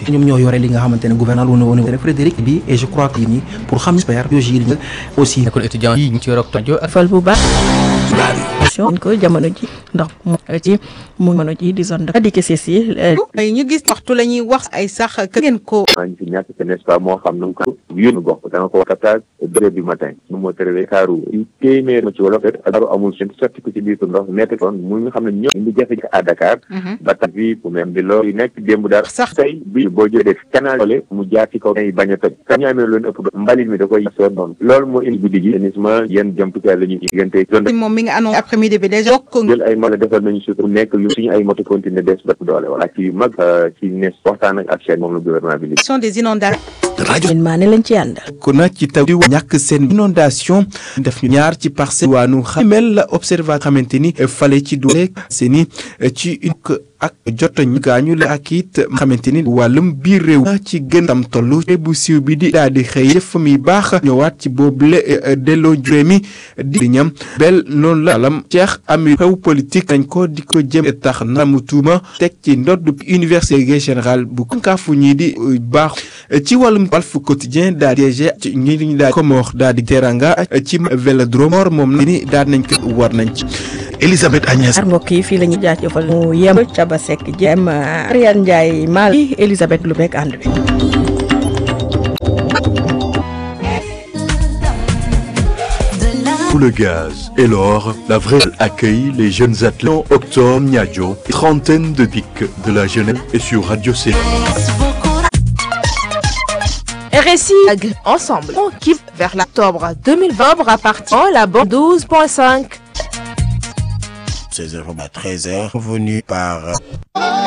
ñoom ñoo yore li nga xamante ne gouverneur wu ne Frédéric bi et je crois que nii pour xam j'espère biologie aussi école étudiant yi ñu ci rok rajo ak fal bu baax ko jamono ji ndax mu ci mu jamono ji di zone de dikki si ñu gis waxtu la ñuy wax ay sax que ngeen ko maa ngi fi ñàkk ce n'est pas moo xam nu ko yónnu gox da nga ko captage deux heures du matin nu moo tërëwee kaaru téeméer ma ci wolof kaaru amul seen sotti ko ci biir ndox nekk toon mu nga xam ne ñoo indi jafe à Dakar ba tax bi pour même bi loolu nekk démb daal sax tey bi boo jëlee canal ole mu jaar ci kaw ay bañ a toj ka ñu amee loolu ëpp mbalit mi da koy soon noonu loolu moo indi guddi gi assainissement yéen jumtukaay la ñuy diggante zone moom mi nga annoncé après midi bi déjà bokk jël ay mala defal nañu surtout nekk lu suñu ay moto continuer des ba doole wala ci yu mag ci ne waxtaan ak ak chaîne moom la gouvernement bi li sont des inondations rajo maa ne lañ ci àndal ko na ci taw di ñàkk seen inondation def ñu ñaar ci parcelle waanu xam mel la observateur xamante ni fale ci doole seeni ci une ak jotañu gaañu la ak it xamante ni wàllum biir réew ci gën tam toll bu siiw bi di daal di xëy def mi baax ñëwaat ci boobule delloo juróomi di ñam bel noonu la alam Cheikh Ami xew politique nañ ko di ko jëm tax na mu tuuma teg ci ndodd université général bu kankaafu ñii di baax ci wàllum Walf Quotidien daal di ci ñi ñu daal Comore daal di teranga ci Vélodrome moom na ni daal nañ ko war nañ ci Elisabeth Agnès ar mbokk yi fii la ñu jaajëfal mu yem Caba Seck Jem Ariane Ndiaye Mal Elisabeth lu bekk ànd bi Pour le gaz et l'or, la vraie accueille les jeunes athlètes Octobre Niadio, trentaine de pics de la jeunesse et sur Radio C. RSI ensemble on quitte vers l'octobre 2020 à partir de la bande 12.5 16h à 13h, revenu par